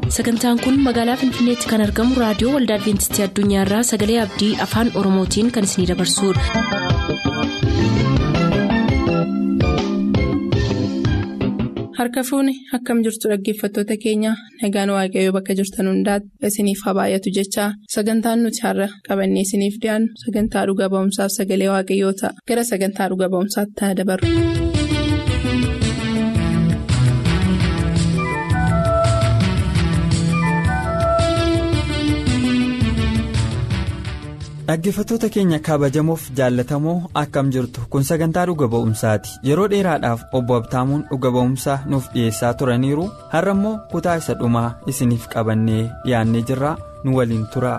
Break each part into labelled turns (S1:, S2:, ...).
S1: sagantaan kun magaalaa finfinneetti kan argamu raadiyoo waldaa adventistii addunyaarraa sagalee abdii afaan oromootiin kan isinidabarsudha.
S2: harka fuuni akkam jirtu dhaggeeffattoota keenya nagaan waaqayyoo bakka jirtan hundaati isiniif haa baay'atu jechaa sagantaan nuti har'a qabannee isiniif dhiyaannu sagantaa dhuga ba'umsaaf sagalee waaqayyoo ta'a gara sagantaa dhuga ba'umsaatti haa dabarru.
S3: dhaggeeffattoota keenya kabajamoof jaallatamoo akkam jirtu kun sagantaa dhuga ba'umsaati yeroo dheeraadhaaf obbo abtaamuun dhuga ba'umsaa nuuf dhiyeessaa turaniiru har'a immoo kutaa isa dhumaa isiniif qabannee dhiyaannee jirra nu waliin tura.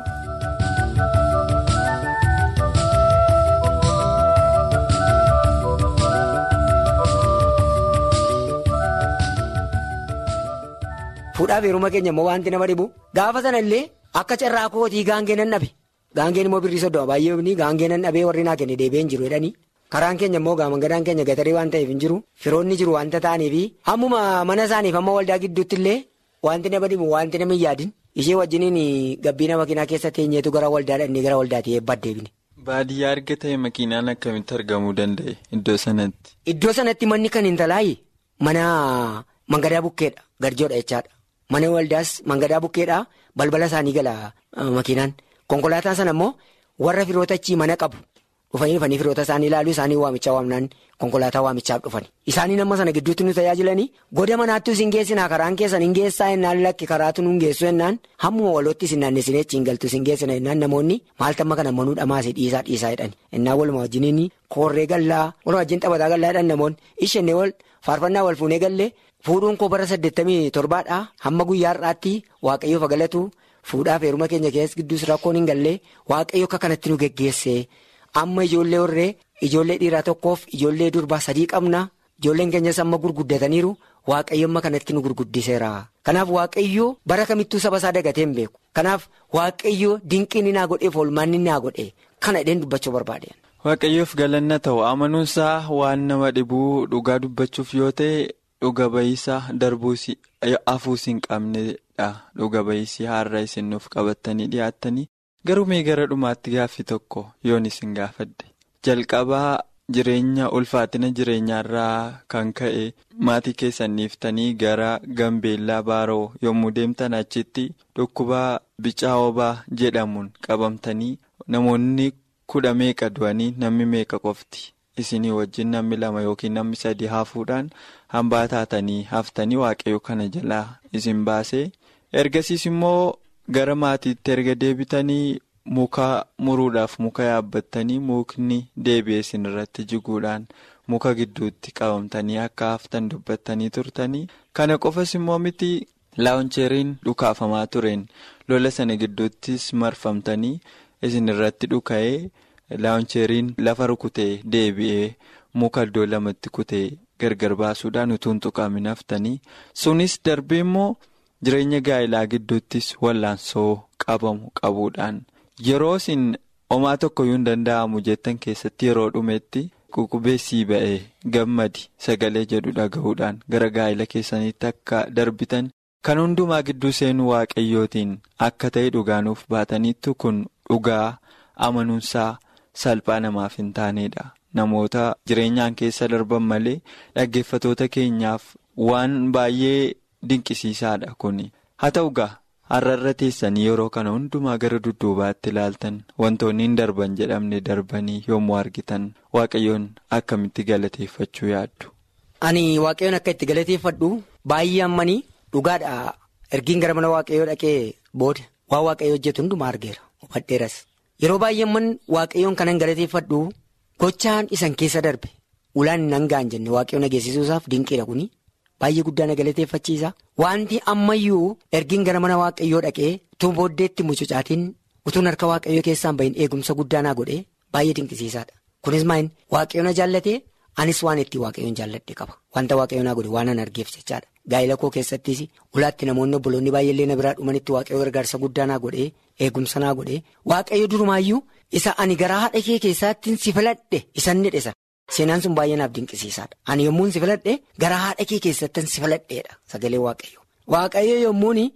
S4: fuudhaaf heeruma keenya immoo wanti nama dhibu gaafa sana illee akka carraa kootii gaangee nan dhabe. Gaangeen immoo birrii soddoma baay'ee gaangeen nan dhabee warri naa kenne deebi'ee hin jiru jedhanii karaan keenya immoo gaamangadaan keenya gatarii waan ta'eef hin jiru firoonni jiru wanta ta'aniifi hammuma mana isaaniif amma waldaa gidduutti illee wanti nama dhibu wanti nama hin yaadin ishee wajjiniin gabbiina makiinaa keessa teenyeetu gara waldaa dhannee gara waldaatti eebbaa deebine.
S3: Baadiyyaa erga ta'e makiinaan akkamitti argamuu danda'e iddoo sanatti.
S4: Iddoo sanatti manni kan hin talaayi mana mangadaa bukkeedha garjoodha jechaadha mana waldaas mangadaa bukkeedha balbala isaanii gala makiinaan. Konkolaataan sana immoo warra firoota achii mana qabu dhufanii dhufanii firoota isaanii ilaaluu isaanii waamichaa waamnaan konkolaataa waamichaaf dhufani. Isaanii nama sana gidduutti nu tajaajilanii goda manaattuu isin geessinaa karaan keessan hin geessaa jennaan lakki karaatu nu hin geessu jennaan hammuma walootti isin naannesinee achi hin galtu isin geessina jennaan namoonni maaltu amma kana manuu dhamaase dhiisaa dhiisaa jedhani. Innaan waluma wajjiniin koorree gallaa waluma wajjin taphataa gallaa jedhan namoonni ishenne wal faarfannaa wal fuunee gallee fuudhuun koo bara saddeettamii torbaadhaa hamma guyyaa har'aatti waaqayyoof galatu. Fuudhaaf heeruma keenya keessa gidduus rakkoon hin gallee waaqayyo akka kanatti nu geggeesse amma ijoollee horree ijoollee dhiiraa tokkoof ijoollee durbaa sadii qabna ijoolleen keenyas amma gurguddataniiru waaqayyo amma kanatti nu gurguddiseera. Kanaaf waaqayyo bara kamittuu saba isaa dagatee hin beeku kanaaf waaqayyo dinqiin naa godheef oolmaan naa godhe kana dheen dubbachuu barbaade.
S3: Waaqayyoof galanna ta'u amanuunsaa waan nama dhibuu dhugaa dubbachuuf yoo ta'e dhuga ba'iisaa darbuus hafuus hin qabnedha dhuga ba'iisii har'a isin nuuf qabattanii dhiyaattanii garuu mee gara dhumaatti gaaffii tokko yoon isin gaafadde jalqabaa jireenya ulfaatina jireenyaarraa kan ka'e maatii keessaniiftanii gara gambeellaa baaroo yommuu deemtan achitti dhukkubaa bicaa obaa jedhamuun qabamtanii namoonni kudha meeqa du'anii namni meeqa qofti. isinii wajjin namni lama yookiin namni sadii hafuudhaan hambaa taatanii haftanii waaqayyo kana jalaa isin baasee ergasiis immoo gara maatiitti erga deebitanii muka muruudhaaf muka yaabbattanii mukni deebi'ee isin irratti jiguudhaan muka gidduutti qabamtanii akka haftan dubbattanii turtanii kana qofas immoo miti laawuncheeriin dhukaafamaa tureen lola sana gidduuttis marfamtanii isin irratti dhuka'ee. Laawuncheeriin lafa rukutee deebi'ee muka iddoo lamatti kutee gargar baasuudhaan utuu hin tuqaamin haftanii sunis darbee immoo jireenya gaa'ilaa gidduuttis wallaansoo qabamu qabuudhaan yeroo isin homaa tokkoyyuu hin danda'amu jettan keessatti yeroo dhumetti ququbeessii ba'ee gammadi sagalee jedhu dhaga'uudhaan gara gaa'ila keessaniitti akka darbitan kan hundumaa gidduu seenuu waaqayyootiin akka ta'e dhugaanuuf baataniittu kun dhugaa amanuunsaa. Salphaa namaaf hin taanedha. Namoota jireenyaan keessa darban malee dhaggeeffatoota keenyaaf waan baay'ee dinqisiisaadha kuni. Haa ta'u gaa har'a teessanii yeroo kana hundumaa gara dudduubaatti ilaaltan wantoonni hin darban jedhamne darbanii yommuu argitan waaqayyoon akkamitti galateeffachuu yaaddu.
S4: Ani waaqayyoon akka itti galateeffadhu baay'ee ammanii dhugaadha. Ergiin gara mana waaqayyoo dhaqee booda waan waaqayyoo hojjetu hundumaa argeera. Hubadheeras. Yeroo baay'eemman waaqayyoon kanan galateeffadhu gochaan isan keessa darbe ulaan nan ga'an jenne waaqayyoon ageessisuusaaf dinqiidha kuni baay'ee guddaa na galateeffachiisa. Wanti ammayyuu ergiin gara mana waaqayyoo dhaqee utuu booddeetti mucucaatiin utuun harka waaqayyoo keessaan bahin eegumsa guddaa naa godhee baay'ee dinqisiisaadha. Kunis maayin waaqayyoon jaallatee anis waan itti waaqayyoon jaalladhe qaba. Wanta waaqayyoon naa godhe waan an argeef jechaadha. Gaa'ila koo keessattis ulaatti namoonni obboloonni baay'eellee na biraa dhumanitti waaqayyoo gargaarsa guddaa naa godhee eegumsa naa godhee waaqayyo durumaayyuu isa ani garaa haadha kee keessaattiin si filadhe isan ni dhisa. Seenaan sun baay'ee naaf dinqisiisaadha. Ani yommuun si filadhe garaa haadha kee keessattiin si filadheedha sagalee waaqayyo. Waaqayyo yommuun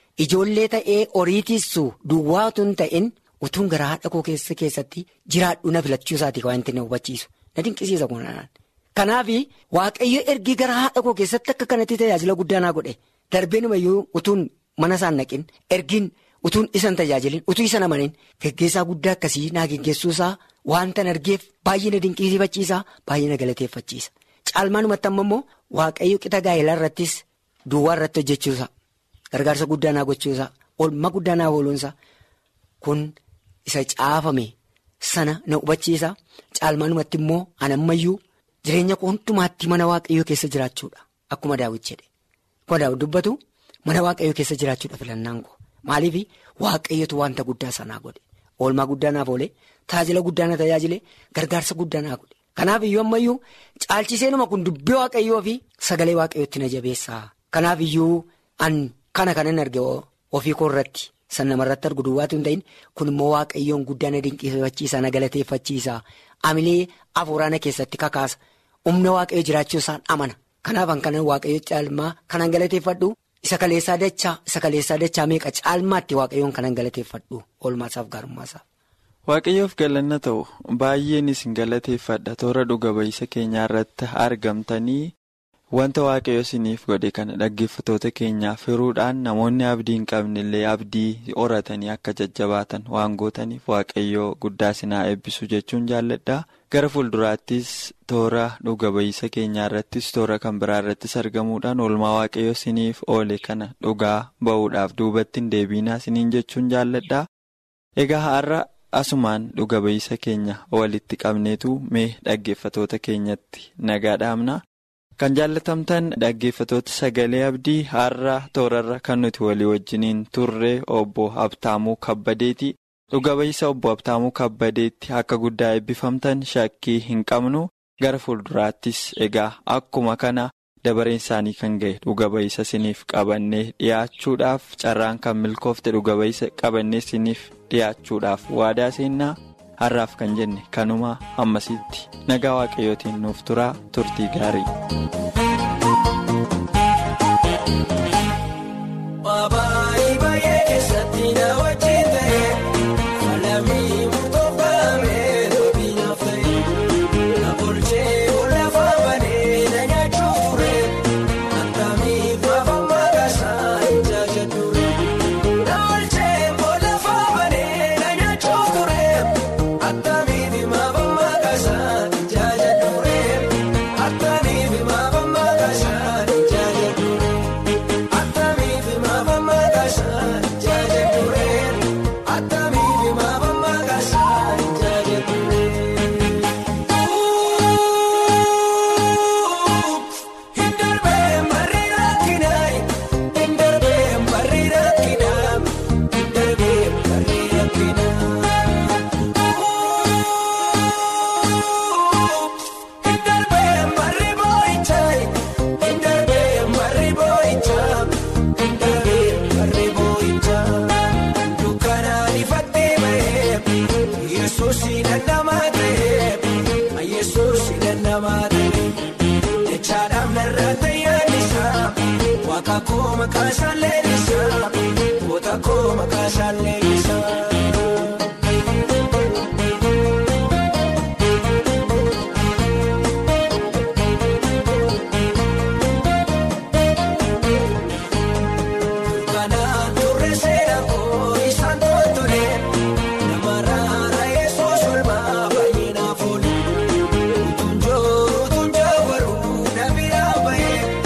S4: ijoollee ta'ee horii tiissu duwwaa utuu hin ta'in utuun gara haadha koo keessa keessatti jiraadhu na filachuu isaati wanti na hubachiisu na dinqisiisa kunaan. Kanaaf waaqayyo ergi gara haadha koo keessatti akka kanatti tajaajila guddaa naa godhe darbeenumayyuu utuun mana isaan naqin ergiin utuun isan tajaajilin utuu isan amanin geggeessaa guddaa akkasii naa geggeessuusaa wanta argeef baay'ee na dinqisiifachiisa baay'ee na galateeffachiisa. Caalmaanumatti amma immoo waaqayyo qixa gaa'elaa irrattis duwwaa irratti hojjechuusa gargaarsa guddaa naa gochuusa oolmaa guddaa naa ooluunsa kun isa caafame sana na hubachiisa caalmaanumatti immoo anammayyuu jireenya koo hundumaatti mana waaqayyoo keessa jiraachuudha akkuma daawwiti jedhe akkuma daawwiti dubbatu mana waaqayyoo keessa jiraachuudha filannaan koo maaliif waaqayyotu wanta guddaa sanaa godhe oolmaa guddaa naaf oole tajaajila guddaa na tajaajile gargaarsa guddaa naa godhe. Kanaaf iyyuu ammayyuu caalchiseenuma kun dubbii waaqayyoo fi sagalee waaqayyootti na jabeessa. Kanaaf iyyuu an kana kanan arge ofii koo irratti san namarratti argu duwwaatu hin ta'in kun immoo waaqayyoon guddaa na dinqisiifachiisa na galateeffachiisa. Amilee hafuuraana keessatti kakaasa humna waaqayyoo jiraachuu isaan amana. Kanaaf an kanan waaqayyoo caalmaa kanan galateeffadhu isa kaleessaa dachaa isa kaleessaa dachaa meeqa caalmaatti waaqayyoon kanan galateeffadhu oolmaasaaf gaarummaasaaf.
S3: Waaqayyoof galanna ta'u baay'een isin galateeffadha toora dhuga ba'iisa keenyaa irratti argamtanii wanta waaqayyo isiniif godhe kana dhaggeeffatoota keenyaaf hiruudhaan namoonni abdii hin qabnellee abdii horatanii akka jajjabaatan waan gootaniif waaqayyoo guddaa isinaa eebbisu jechuun jaalladha. Gara fuulduraattis toora dhuga ba'iisa keenyaa irrattis toora kan biraa irrattis argamuudhaan oolmaa waaqayyo isiniif oole kana dhugaa ba'uudhaaf duubatti hin deebiinaa isiniin jechuun jaalladha. Egaa har'a. Asumaan dhuga ba'iisa keenya walitti qabneetu mee dhaggeeffatoota keenyatti nagaa dhaamna. Kan jaallatamtan dhaggeeffatoota sagalee abdii har'a toorarra kan nuti walii wajjiniin turre obbo Abtaamuu Kabbadeeti. Dhuga ba'iisa obbo Abtaamuu Kabbadeetti akka guddaa eebbifamtan shakkii hin qabnu gara fuulduraattis egaa akkuma kana dabareen isaanii kan ga'e dhuga ba'iisa isiniif qabannee dhiyaachuudhaaf carraan kan milkoofte dhuga ba'iisa qabannee isiniif. dhiyaachuudhaaf waadaa seennaa har'aaf kan jenne kanuma hammasitti nagaa waaqayyootiin nuuf turaa turtii gaarii.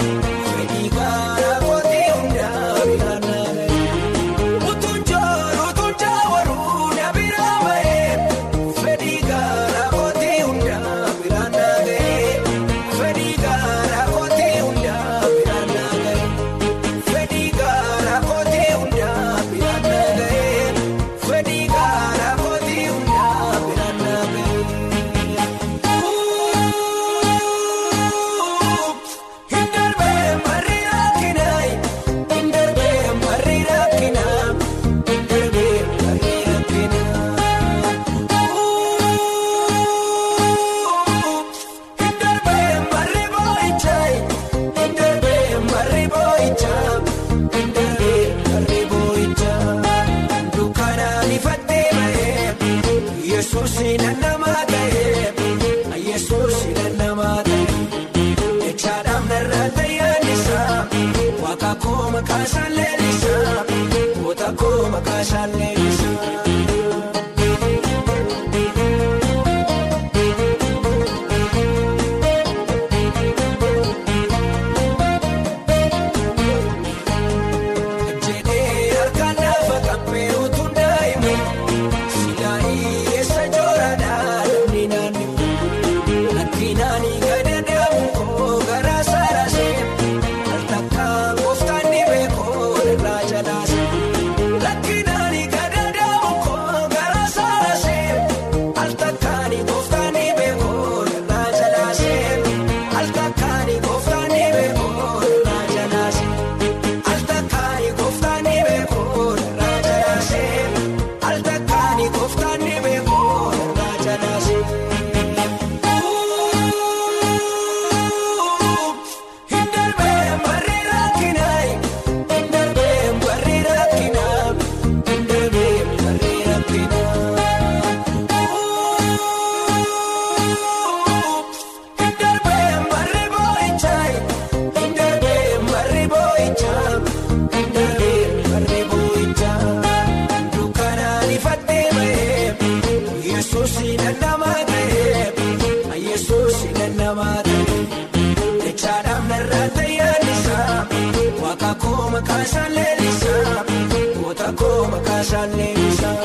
S5: Utuun jooruu makaasaan leellisaa goota koo makaasaan leellisaa. Jedhee harkaan lafa qabbee utuu daa'imu silaayii eessa jooradhaa namni naannifu lakkinaanii gadi deemu koo garaa saarasee al takkaan gooftaan dhibee koo irraa jalaase lakkinaanii gadi deemu koo garaa saarasee al takkaanii gooftaan dhibee koo irraa jalaase al takkaanii gooftaan dhibee koo irraa jalaase. Altakaani kooftaan beekoo irraa jalaasee altakaani kooftaan beekoo irraa jalaasee. Hin darbeen barri rakkinaa hin darbeen barri rakkinaa hin darbeen barri rakkinaa. Hin darbeen barri boo'ichaa hin darbeen barri boo'ichaa hin darbeen barri boo'ichaa dukkanaan ifattee bahee yesuus dandamaa ta'ee yesuus dandamaa ta'ee jechaadhaaf narraa tayyaallisaa waaqa koo makaasaan leellisaa goota koo makaasaan leellisaa.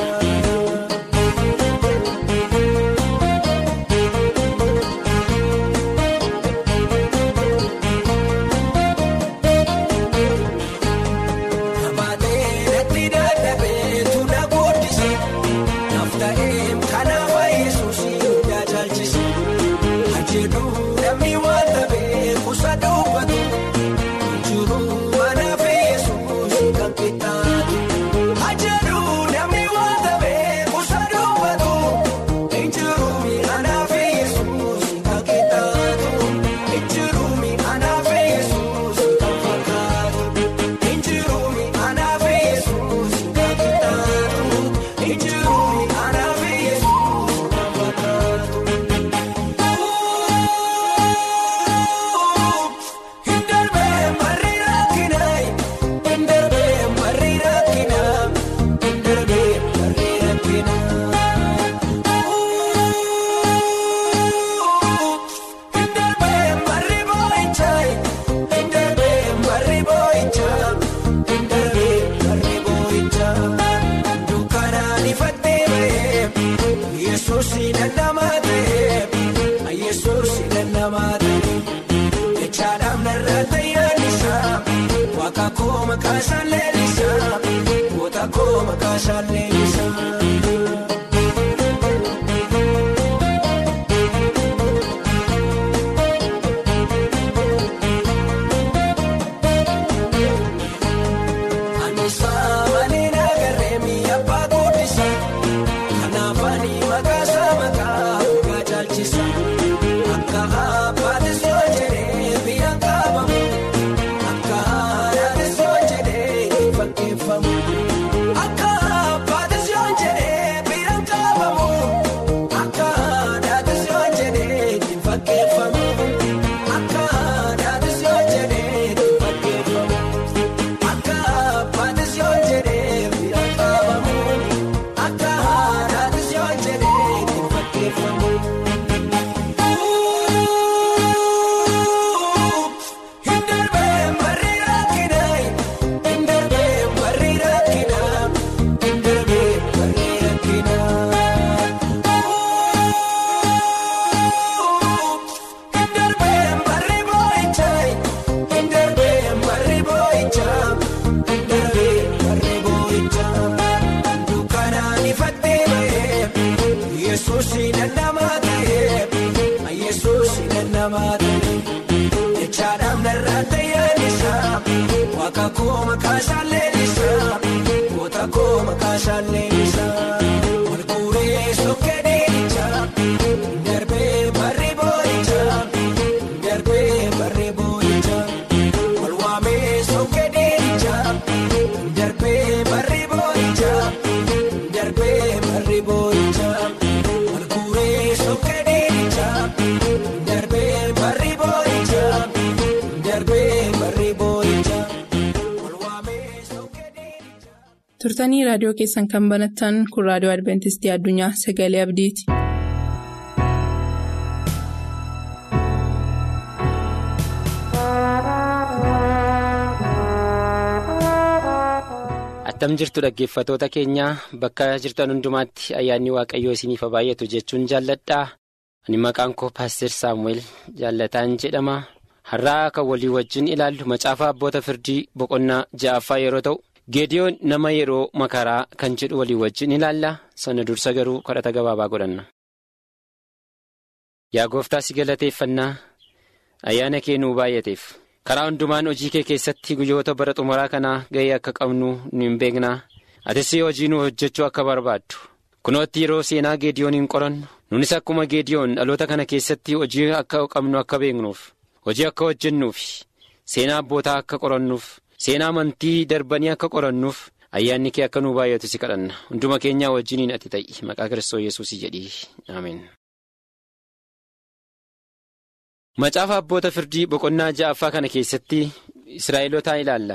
S5: Abaatee natti dadhabee tuna guddise naaf ta'ee kanaaf yesuus hundaa caalchise ajeedu namni waan ta'ee kuusa dubbatu jiru anaaf yesuus kan qixxaatu ajeedu namni waan ta'ee kuusa dubbatu jiru anaaf yesuus kan qixxaatu jiru anaaf yesuus kan fakkaatu. Injirumi anafe Yesuus kakitaatu Injirumi anafe Yesuus kakitaatu. Hindarbee marri rakkinaa hindarbee marri rakkinaa hindarbee marri rakkinaa. Hindarbee marri boo'ichaa hindarbee marri boo'ichaa hindarbee marri boo'ichaa dukkanaan ifattee bahee yesuus dandamaa ta'ee yesuus dandamaa ta'ee jechaadhaaf narraa tayyaallisaa waaqa koo makaasaan leellisaa goota koo makaasaan leellisaa. Anisaa malee nagarree mi'a abbaa guddisa. Kanaaf ani maqaasaa maqaa dhugaa caalchisa. Akka abbaatis yoo jedhee biyya qaabamu. Akka haadhatis yoo jedhee itti fakkeeffamu. Akka abbaatis yoo jedhee biyya qaabamu. Akka haadhatis yoo jedhee itti fakkeeffamu. Akka haadhatis yoo jedhee itti fakkeeffamu. Akka abbaatis yoo jedhee bira qaabamu akka haadhatis yoo jedhee itti fakkeeffamu. Hin darbeen barri rakkinaa hin darbeen barri rakkinaa hin darbeen barri rakkinaa. Hin darbeen barri boo'ichaa hin darbeen barri boo'ichaa hin darbeen barri boo'ichaa dukkanaan ifattee bahee yesuus dandamaa ta'ee yesuus dandamaa ta'ee jechaadhaaf narraa tayyaallisaa waaqa koo makaasaan leellisaa goota koo makaasaan leellisaa walguuree sokkee deemichaa darbee barri boo'ichaa darbee barri boo'ichaa walwaamee sokkee deemichaa darbee barri boo'ichaa darbee barri boo'ichaa walguuree sokkee deemichaa darbee barri boo'ichaa darbee barri boo'ichaa walwaamee.
S2: turtanii raadiyoo keessan kan banattan kun raadiyoo adventistii addunyaa sagalee abdiiti.
S6: attam jirtu dhaggeeffatoota keenyaa bakka jirtan hundumaatti ayyaanni waaqayyoo isiniif baay'atu jechuun jaalladhaa ani maqaan koo paaster saamu'eel jaallataan jedhama har'aa kan walii wajjin ilaallu macaafa abboota firdii boqonnaa ja'affaa yeroo ta'u geediyoon nama yeroo makaraa kan jedhu walii wajjin ilaalla sana dursa garuu kadhata gabaabaa godhanna. yaa gooftaa si galateeffannaa ayyaana kee nuu baay'ateef. karaa hundumaan hojii kee keessatti guyyoota bara xumuraa kanaa ga'ee akka qabnu nu hin beeknaa atis hojii nu hojjechuu akka barbaaddu kunootti yeroo seenaa geediyoon hin qorannu nunis akkuma geediyoon dhaloota kana keessatti hojii akka qabnu akka beeknuuf hojii akka hojjennuuf seenaa abbootaa akka qorannuuf seenaa amantii darbanii akka qorannuuf ayyaanni kee akka nu baay'atu si kadhanna hunduma keenyaa wajjiniin ati ta'i maqaa kiristoos yesuus jedhii ameen. macaafa abboota firdii boqonnaa ja'affaa kana keessatti israa'elootaa ilaalla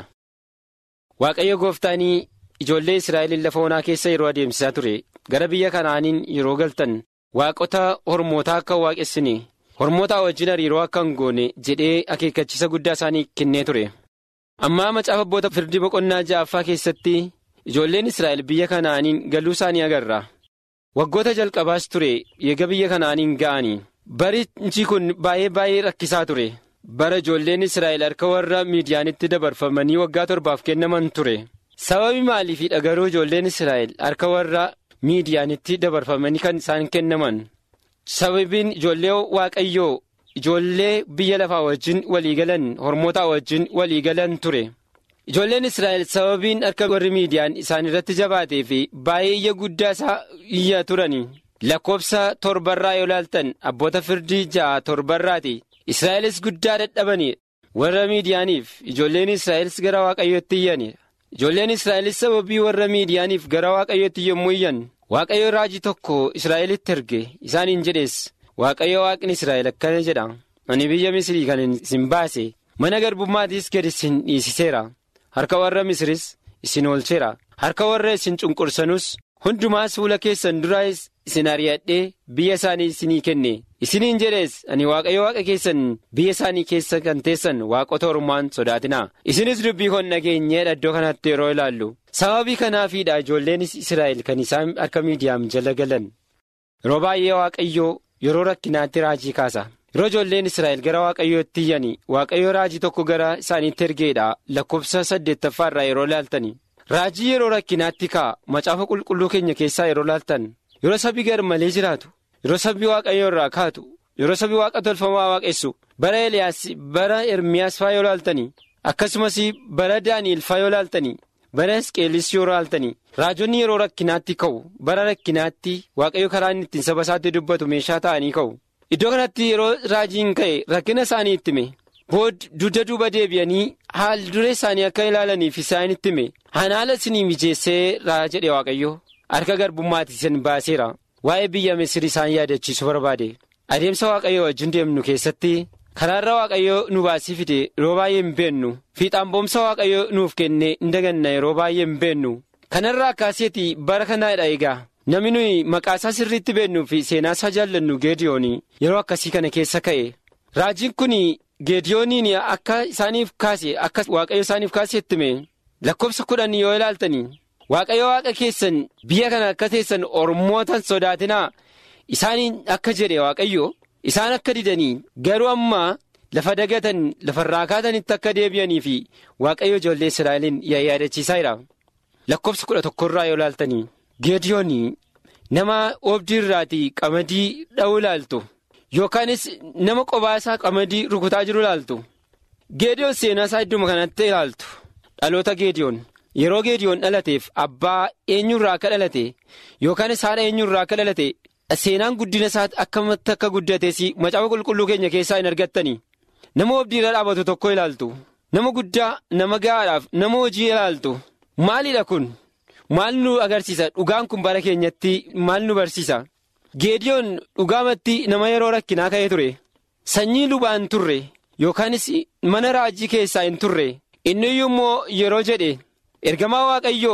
S6: waaqayyo gooftaanii ijoollee israa'eliin lafa onaa keessa yeroo adeemsisaa ture gara biyya kanaaniin yeroo galtan waaqota hormootaa akka waaqessine hormootaa wajjin hariiroo akka hin goone jedhee akeekkachiisa guddaa isaanii kennee ture ammaa macaafa abboota firdii boqonnaa ja'affaa keessatti ijoolleen israa'el biyya kanaaniin galuu isaanii agarra waggoota jalqabaas ture eega biyya kanaaniin ga'anii. barichi kun baay'ee baay'ee rakkisaa ture bara ijoolleen israa'el harka warra miidiyaanitti dabarfamanii waggaa torbaaf kennaman ture sababi maaliifidha garuu ijoolleen israa'el harka warra miidiyaanitti dabarfamanii kan isaan kennaman sababiin ijoollee waaqayyoo ijoollee biyya lafaa wajjin waliigalan hormootaa wajjin waliigalan ture ijoolleen israa'el sababiin harka warri miidiyaan isaan irratti jabaatee fi baay'ee iyya guddaa isaa iyya turani. lakkoobsa torbarraa yoo ilaaltan abboota firdii ja'a torbarraati israa'elis guddaa dadhabanii warra miidiyaaniif ijoolleen israa'elis gara waaqayyootti iyyani ijoolleen israa'elis sababii warra miidiyaaniif gara waaqayyootti yommuu iyyan waaqayyo raajii tokko israa'elitti erge isaaniin jedhees waaqayyo waaqni israa'el akkana jedha ani biyya misrii kan isin baase mana garbummaatiis gad isin dhiisiseera harka warra misris isin oolcheera harka warra isin cunqursanus hundumaas fuula keessan duraas isin ari'adhee biyya isaanii isinii kenne isiniin jedhees ani waaqayyo waaqa keessan biyya isaanii keessa kan teessan waaqota ormaan sodaatinaa isinis dubbii kon dhageenyeedha iddoo kanatti yeroo ilaallu sababii kanaafiidha ijoolleen israa'el kan isaan harka miidiyaam jala galan yeroo baay'ee waaqayyoo yeroo rakkinaatti raajii kaasa yeroo ijoolleen israa'el gara waaqayyootti iyyan waaqayyo raajii tokko gara isaaniitti ergeedha lakkoofsa saddeettaffaarraa yeroo ilaaltani. raajii yeroo rakkinaatti ka'a macaafa qulqulluu keenya keessaa yeroo laaltan yeroo sabi gar malee jiraatu yeroo sabi waaqayyo irraa kaatu yeroo sabi waaqa tolfamaa waaqessu bara eliyaas bara ermiyaas faa yoo laaltanii akkasumas bara daani'el faa yoo laaltanii bara hisqeelis yoo laaltanii raajonni yeroo rakkinaatti ka'u bara rakkinaatti waaqayyo karaa inni ittiin saba isaatti dubbatu meeshaa ta'anii ka'u iddoo kanatti yeroo raajiin ka'e rakkina isaanii itti hime. bood dugda duuba deebi'anii haal dure isaanii akka ilaalaniif isaanitti hime haala isinii mijeessee raa jedhe waaqayyo harka garbummaatti isin baaseera waa'ee biyya misiri isaan yaadachiisu barbaade adeemsa waaqayyo wajjin deemnu keessatti karaarra waaqayyo nu baasii fide yeroo baay'ee hin beennu fiixaan boomsa waaqayyo nuuf kenne hin daganna yeroo baay'ee hin beennu kanarraa akkaaseeti bara kanaadha egaa namni nuyi maqaasaa sirriitti beennuu fi seenaasaa jaallannu geediyoon yeroo akkasii kana keessa ka'e raajiin kun. geediyooniin akka isaaniif kaase akka waaqayyo isaaniif kaase ittime lakkoofsa kudhan yoo ilaaltanii waaqayyo waaqa keessan biyya kana akka teessan ormootan sodaatinaa isaaniin akka jedhe waaqayyo isaan akka didanii garuu amma lafa dagatan lafarraa kaatanitti akka deebi'anii fi waaqayyo ijoollee israa'eliin yaadachiisaa jira lakkoofsa kudha tokkorraa yoo ilaaltanii geediyoon nama oobdii irraatii qamadii dha'uu ilaaltu. yookaanis nama qophaa isaa qamadii rukutaa jiru ilaaltu geediyoon seenaa isaa idduma kanatti ilaaltu dhaloota geediyoon yeroo geediyoon dhalateef abbaa eenyurraa akka dhalate yookaanis haadha eenyurraa akka dhalate seenaan guddina isaa akkamatti akka guddates macaafa qulqulluu keenya keessaa hin argattani nama oobdiirra dhaabatu tokko ilaaltu nama guddaa nama gahaadhaaf nama hojii ilaaltu maalidha kun maal nu agarsiisa dhugaan kun bara keenyatti maal nu barsiisa. geediyoon dhugaamatti nama yeroo rakkinaa ka'ee ture sanyii lubaan turre yookaanis mana raajii keessaa hin turre inni iyyuu immoo yeroo jedhe ergamaa waaqayyoo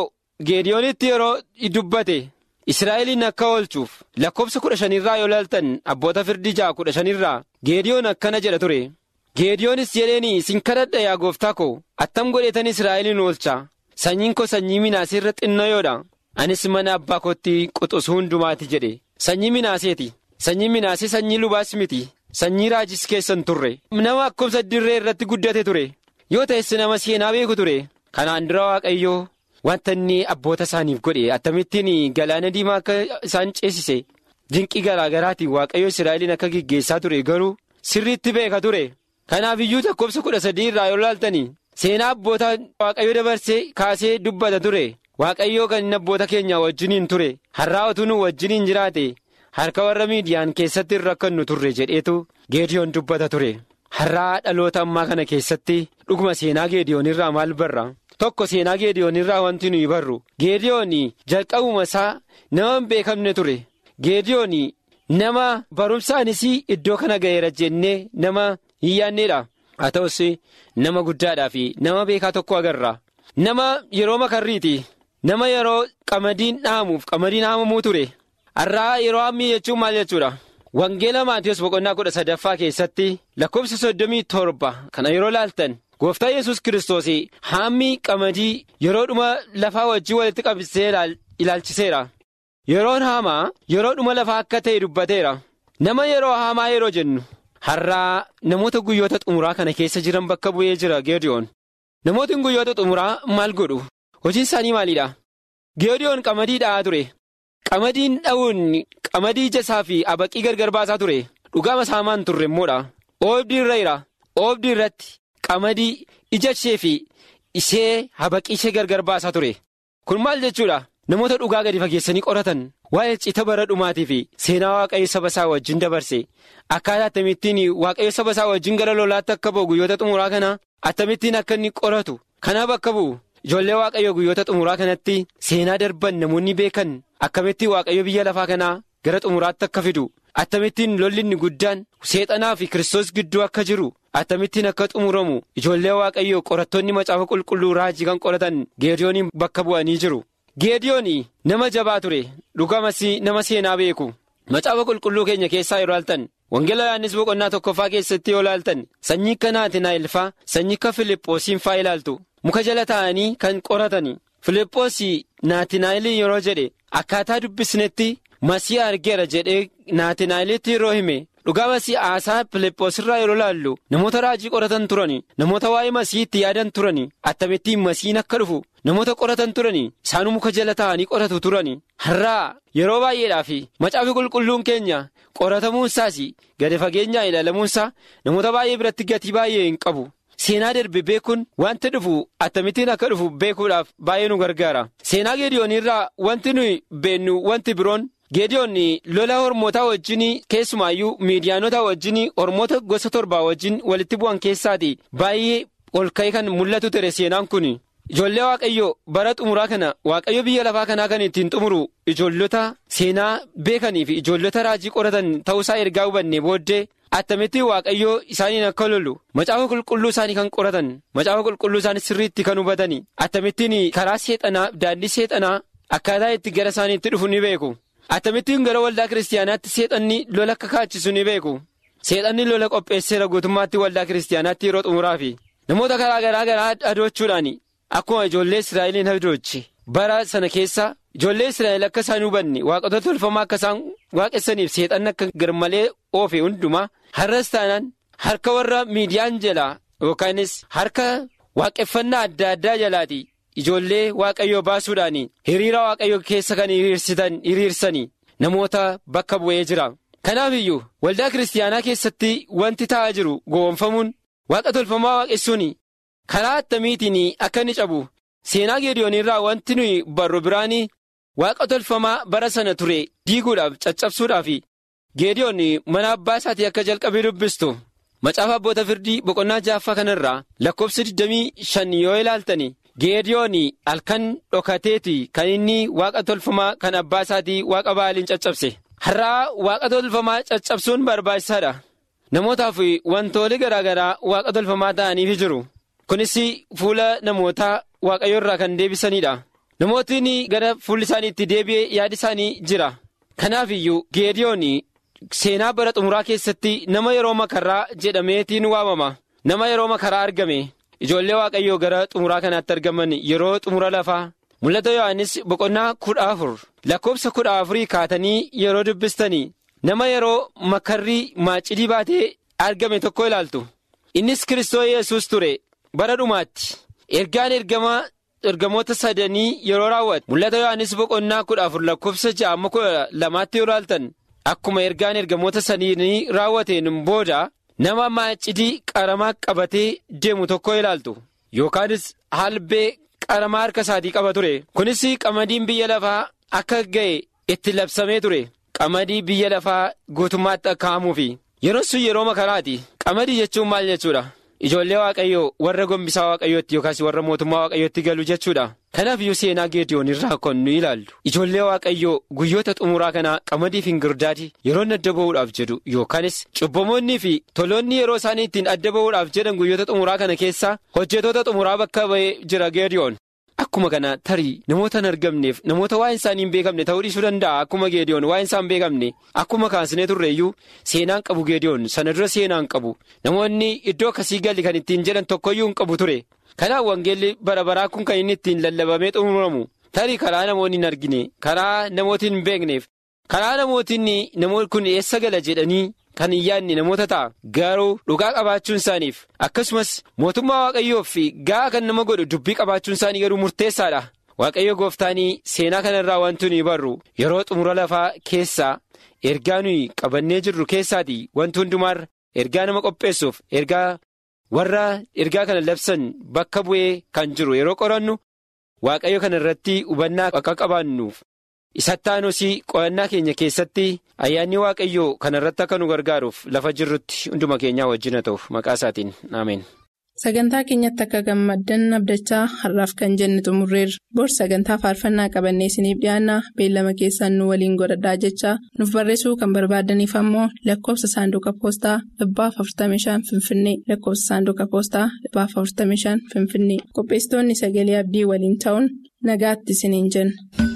S6: geediyoonitti yeroo dubbate israa'eliin akka oolchuuf lakkoofsa kudha shanirraa yoo laaltan abboota firdii ja'a kudha shanirraa geediyoon akkana jedha ture geediyoonis jedheeni isin kadhadha yaa gooftaa koo attam godheetan israa'eliin oolcha sanyiin koo sanyii minaasee irra xinnayoodha anis mana abbaa kootti quxusu hundumaati jedhe sanyii minaaseeti sanyii minaasee sanyii lubaas miti sanyii raajis keessan turre nama akkumsa dirree irratti guddate ture yoo ta'es nama seenaa beeku ture kanaan dura waaqayyoo wanta inni abboota isaaniif godhe akkamittiin galaana diimaa akka isaan ceesise dinqii garaa garaatiin waaqayyo israa'eliin akka geggeessaa ture garuu sirriitti beeka ture kanaaf iyyuu lakkoofsa kudha sadii irraa yoo laaltanii seenaa abboota waaqayyo dabarsee kaasee dubbata ture waaqayyoo kan inni abboota keenya wajjiniin ture har'aa utuu nu wajjiniin jiraate harka warra miidiyaan keessatti hin rakkannu turre jedheetu geediyoon dubbata ture har'aa dhaloota ammaa kana keessatti dhuguma seenaa geediyoon irraa maal barra tokko seenaa geediyoon irraa wanti nuyi barru geediyoon jalqabuma isaa nama hin beekamne ture geediyoon nama barumsaanis iddoo kana ga'eera jennee nama hin yaanneedha haa ta'us nama guddaadhaa fi nama beekaa tokko agarra nama yeroo makarriiti nama yeroo qamadiin dhaamuuf qamadiin haamamuu ture har'aa yeroo hammii jechuun maal jechuudha. Wangeela Maatiyus boqonnaa kudha sadaffaa keessatti lakkoofsa soddomii torba kana yeroo laaltan gooftaa yesus kiristoos haammi qamadii yeroo dhuma lafaa wajjin walitti qabsee ilaalchiseera. Yeroon haamaa yeroo dhuma lafaa akka ta'e dubbateera. Nama yeroo haamaa yeroo jennu har'aa namoota guyyoota xumuraa kana keessa jiran bakka bu'ee jira Geediyoon. Namootni guyyoota xumuraa maal godhu? Hojiin isaanii maalidha? Geediyoon qamadii dha'aa ture. Qamadiin dha'uun qamadii jasaa fi abaqii gargar baasaa ture dhugaama saamaan turre immoodha oobdii irra jira oobdii irratti qamadii ija ishee fi ishee habaqii ishee gargar baasaa ture kun maal jechuudha namoota dhugaa gadi fageessanii qoratan waa'ee cita bara dhumaatii fi seenaa waaqayyo saba isaa wajjin dabarse akkaataa akkamittiin waaqayyo saba isaa wajjin gara lolaatti akka ba'u guyyoota xumuraa kana akkamittiin akka inni qoratu kanaaf akka bu'u ijoollee waaqayyo guyyoota xumuraa kanatti seenaa darban namoonni beekan akkamitti waaqayyo biyya lafaa kanaa gara xumuraatti akka fidu akkamittiin lolli inni guddaan seexanaa fi kiristoos gidduu akka jiru akkamittiin akka xumuramu ijoollee waaqayyo qorattoonni macaafa qulqulluu raajii kan qoratan geediyooniin bakka bu'anii jiru. geediyoon nama jabaa ture dhugamas nama seenaa beeku macaafa qulqulluu keenya keessaa yeroo laaltan wangeela yohaannis boqonnaa tokkoffaa keessatti yoo laaltan sanyii akka naatinaayilfaa sanyii akka filiphosiin faa ilaaltu muka jala taa'anii kan qoratan filiphosii naatinaayilii yeroo jedhe akkaataa dubbisnetti masii argeera jedhee naatinaayilitti yeroo hime dhugaa masii haasaa filiphosirraa yeroo laallu namoota raajii qoratan turani namoota waa'ee masii itti yaadan turani akkamittiin masiin akka dhufu namoota qoratan turani isaanuu muka jala taa'anii qoratu turani har'aa yeroo baay'eedhaaf macaafi qulqulluun keenya qoratamuunsaas gadi fageenyaa ilaalamuunsaa namoota baay'ee biratti gatii baay'ee hin qabu. Seenaa darbe beekuun wanti dhufu akkamittiin akka dhufu beekuudhaaf baay'ee nu gargaara. Seenaa geediyoon irraa wanti nuyi beennu wanti biroon geediyoon lola hormootaa wajjin keessumaayyuu miidiyaanota wajjin hormoota gosa torbaa wajjin walitti bu'an keessaati baay'ee ol ka'ee kan mul'atu ture seenaan kun. Ijoollee Waaqayyoo bara xumuraa kana Waaqayyo biyya lafaa kanaa kan ittiin xumuru ijoollota seenaa beekanii fi ijoollota raajii qoratan ta'uusaa ergaa hubanne booddee. Attamitti waaqayyoo isaaniin akka lolu macaafa qulqulluu isaanii kan qoratan macaafa qulqulluu isaanii sirriitti kan hubatani attamittiin karaa seexanaa daandii seexanaa akkaataa itti gara isaaniitti dhufu ni beeku attamittiin gara waldaa kiristaanaatti seexanni lola akka kaachisu ni beeku seexanni lola qopheesseera guutummaatti waldaa kiristaanaatti yeroo xumuraafi namoota karaa garaa garaa adoochuudhaan akkuma ijoollee israa'eliin adooche bara sana keessa. Ijoollee Israa'el akka isaan hubanne waaqota tolfamaa akka isaan waaqessaniif seexanni akka garmalee oofe hundumaa har'as taanaan harka warra miidiyaan jalaa yookaanis harka waaqeffannaa adda addaa jalaati ijoollee waaqayyoo baasuudhaan hiriira waaqayyoo keessa kan hiriirsanii namoota bakka bu'ee jira. Kanaaf iyyuu waldaa kiristaanaa keessatti wanti ta'aa jiru gowwoomfamuun waaqa tolfamaa waaqessuun karaa attamiitiin akka inni cabu seenaa geediyoon irraa wanti nuyi barru biraanii. Waaqa tolfamaa bara sana ture diiguudhaaf caccabsuudhaaf geediyoon mana abbaa isaatii akka jalqabee dubbistu macaafa abboota firdii boqonnaa ja'affaa kanarraa lakkoofsa 25 yoo ilaaltan geediyoon halkan dhokateeti kan inni waaqa tolfamaa kan abbaa isaatii waaqa baaliin caccabse har'aa waaqa tolfamaa caccabsuun barbaachisaadha namootaaf wantoonni garaa garaa waaqa tolfamaa ta'aniif jiru kunis fuula namootaa waaqayyo irraa kan deebisanidha. namootni gara fuulli isaaniitti deebi'ee yaadi isaanii jira kanaaf iyyuu geediyoon seenaa bara xumuraa keessatti nama yeroo makaraa jedhameetiin waamama nama yeroo makaraa argame ijoollee waaqayyoo gara xumuraa kanaatti argaman yeroo xumura lafaa mul'ata yohannis boqonnaa kudha afur lakkoobsa kudha afurii kaatanii yeroo dubbistanii nama yeroo makarrii maacidii baatee argame tokko ilaaltu innis kiristoo yesus ture bara dhumaatti ergaan ergamaa ergamoota sadanii yeroo raawwate mul'ata yohannis boqonnaa kudha afur lakkoobsa ja'amma kudha lamaatti yoo ilaaltan akkuma ergaan ergamoota sadanii raawwateen booda nama maacidii qaramaa qabatee deemu tokko ilaaltu yookaanis halbee qaramaa harka isaatii qaba ture kunis qamadiin biyya lafaa akka ga'e itti labsamee ture qamadii biyya lafaa guutummaatti akka hamuufi yeroon sun yeroo makaraati qamadii jechuun maal jechuudha ijoollee waaqayyoo warra gombisaa waaqayyootti yookaas warra mootummaa waaqayyootti galu jechuudha kanaaf iyyuu seenaa geediyoon irraa kan nu ilaallu ijoollee waaqayyoo guyyoota xumuraa kanaa qamadii fi girdaadii yeroo adda ba'uudhaaf jedhu yookaanis cubbamoonnii fi toloonni yeroo isaanii ittiin adda ba'uudhaaf jedhan guyyoota xumuraa kana keessa hojjetoota xumuraa bakka ba'ee jira geediyoon. Akkuma kana tarii namoota hin argamneef namoota waa'een isaanii hin beekamne ta'uu dhiisuu danda'a akkuma geediyoon waa'een isaa hin beekamne akkuma kaasnee turreeyyuu seenaan qabu geediyoon sana dura seenaan qabu namoonni iddoo akkasii galli kan ittiin jedhan tokkoyyuu hin qabu ture kanaaf wangeelli bara baraa kun kan inni ittiin lallabamee xumuramu tarii karaa namoonni hin argine karaa namooti hin beekneef karaa namootiin namoonni kun eessa gala jedhanii. Kan hin yaadne namoota ta'a garuu dhugaa qabaachuun isaaniif akkasumas mootummaa waaqayyoof fi ga'a kan nama godhu dubbii qabaachuun isaanii garuu murteessaadha. Waaqayyo gooftaanii seenaa kanarraa wanti nuyi barru yeroo xumura lafaa keessaa ergaa nuyi qabannee jirru keessaati wanti hundumaarra ergaa nama qopheessuuf ergaa warra ergaa kana labsan bakka bu'ee kan jiru yeroo qorannu waaqayyo kana irratti hubannaa akka qabaannuuf. isattaanusii qo'annaa keenya keessatti ayyaanni waaqayyoo kana irratti akka nu gargaaruuf lafa jirrutti hunduma keenyaa wajjin haa ta'uuf maqaa isaatiin ameen.
S2: Sagantaa keenyatti akka gammaddan abdachaa har'aaf kan jenne xumurreerra. Bor sagantaa faarfannaa qabannee isiniif dhiyaanna beellama keessaan nu waliin godhadhaa jechaa nuuf barreessuu kan barbaadaniif ammoo lakkoofsa saanduqa poostaa dhibbaaf 45 Finfinnee lakkoofsa saanduqa poostaa dhibbaaf 45 Finfinnee qopheessitoonni sagalee abdii waliin ta'uun nagaatti isiniin jenna.